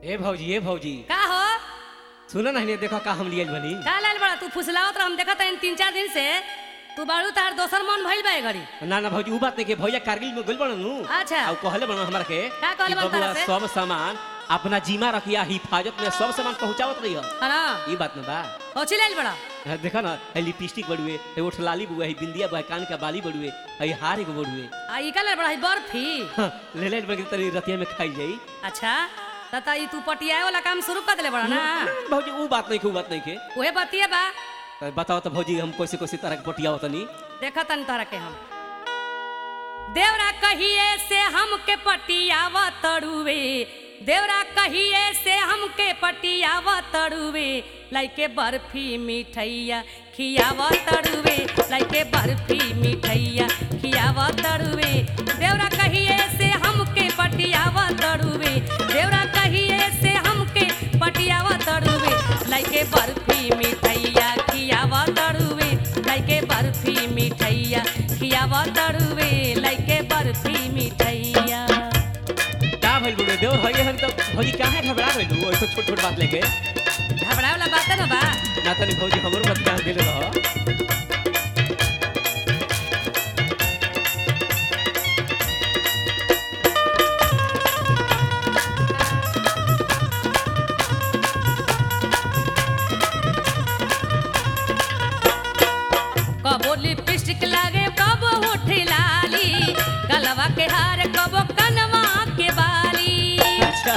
ए भौजी ए भौजी का हो सुन ना हिने देखो का हम लियल बनी का लाल बड़ा तू फुसलावत रह हम देखत हन तीन चार दिन से तू बाड़ू तार दोसर मन भइल बा ए घड़ी ना ना भौजी ऊ बात नहीं के भैया कारगिल में गइल बड़न नु अच्छा। और कहले बड़न हमरा के का कहले कि बड़न बबुआ तारा से? सब सामान अपना जिम्मा रखिया हिफाजत में सब सामान पहुंचावत रही है ना ई बात ना बा ओची लाल बड़ा हाँ, देखा ना है लिपस्टिक बड़ुए है ओठ लाली बुआ है बिंदिया बुआ है कान का बाली बड़ुए है हार एगो बड़ुए आ ई का लाल बड़ा है बर्फी हाँ, ले ले बड़ी तरी रतिया में खाई जाई अच्छा त त ई तू पटियाए वाला काम शुरू कर देले बड़ा ना भौजी ऊ बात नहीं के ऊ बात नहीं के ओहे बतिए बा तो बताओ तो भौजी हम कैसे कैसे तरह के पटिया होतनी देखत हन तोहरा के हम देवरा कहिए से हमके पटियावा तड़ुवे देवरा कहिए से हमके पटियावा तड़ुवे लाइके बर्फी मिठैया खियावा तड़ुवे लाइके बर्फी मिठैया खियावा तड़ुवे देवरा कहिए से हमके पटियावा तड़ुवे देवरा कहिए से हमके पटियावा तड़ुवे लाइके बर्फी मिठैया खियावा तड़ुवे लाइके बर्फी मिठैया खियावा तड़ुवे लाइके बर्फी मिठैया का भइल बड़ुए देवर हइए हम तो भौजी काहे घबरा गइल ऐसे छोट छोट बात लेके घबराए वाला बात है ना बा ना तनी भौजी हमरो बात ध्यान देले रह कबो लिपस्टिक लागे कबो होठ लाली गलवा के हार कबो कनवा के बाली अच्छा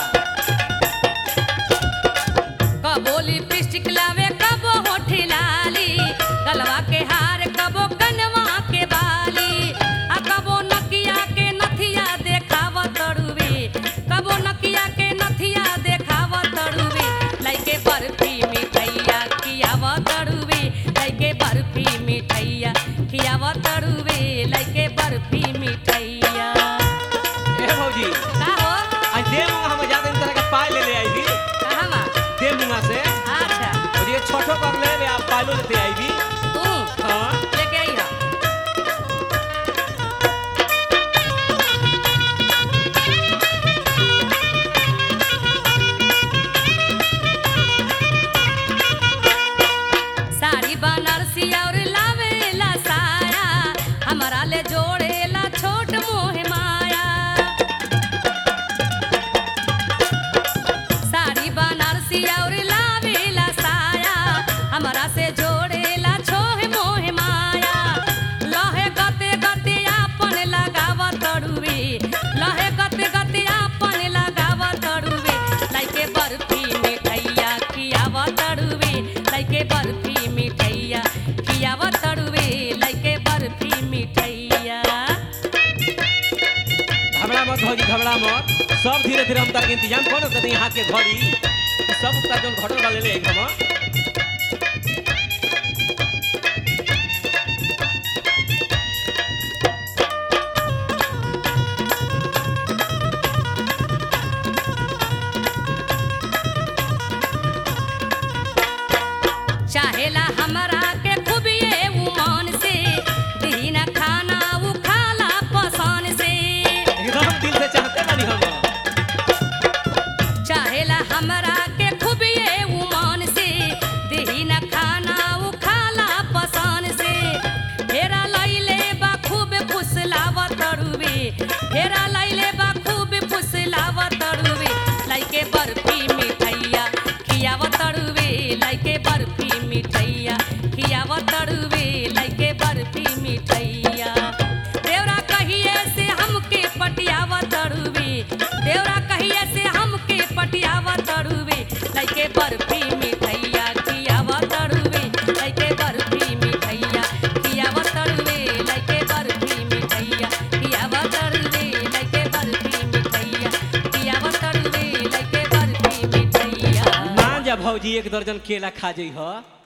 कबो लिपस्टिक लावे कबो होठ लाली गलवा के हार कबो कनवा के बाली आ कबो नकिया के नथिया देखाव तड़ुवे कबो नकिया के नथिया देखाव तड़ुवे लाइके बर्फी मिठैया खियाव तड़ुवे लाइके बर्फी मिठैया खियाव तड़ुवे लाइके बर्फी मिठैया ए भौजी का हो आज दे मुंगा हम ज्यादा तरह के पाए ले ले आई भी कहाँ बा दे मुंगा से अच्छा और ये छोटो कर ले ले आप पालो लेते आई भी तू हां लेके आई हा साड़ी बनारसी और लावेला साया हमारा ले जोड़ेला छोट मोह माया साड़ी बनारसी और लावेला साया हमारा से जोड़ेला छोह मोह माया लहे गते गते आपन लगाव तड़ुवे लहे गते गते आपन लगाव तड़ुवे लाइके बर्फी मिठैया खियाव तड़ुवे लाइके बर्फी मिठैया खियाव तड़ुवे लाइके बर्फी मिठैया घबरा मत भौजी घबरा मत सब धीरे धीरे हम तार के इंतजाम करो कहीं हाथ के घड़ी ई सब तार जोन घटल वाले ले एकदम चाहेला हमरा के खूबिए उमान से दीना खाना उ खाला पसान से एकदम दिल से चाहते बानी हम चाहेला हमरा के खूबिए उमान से दीना खाना उ खाला पसान से फेरा लैले बा खूब फुसलाव तड़ुवे फेरा लैले बा खूब फुसलाव तड़ुवे लाइके बर्फी मिठैया खियाव तड़ुवे लाइके बर्फी मिठैया खियाव तड़ुवे लाइके बर्फी मिठैया देवरा कहिए से हमके पटियाव तड़ुवे देवरा कहिए से हमके पटियाव तड़ुवे लाइके बर्फी मिठैया खियाव तड़ुवे लाइके बर्फी मिठैया खियाव तड़ुवे लाइके बर्फी मिठैया खियाव तड़ुवे लाइके बर्फी मिठैया खियाव तड़ुवे लाइके बर्फी मिठैया मान जा भौजी एक दर्जन केला खा जई ह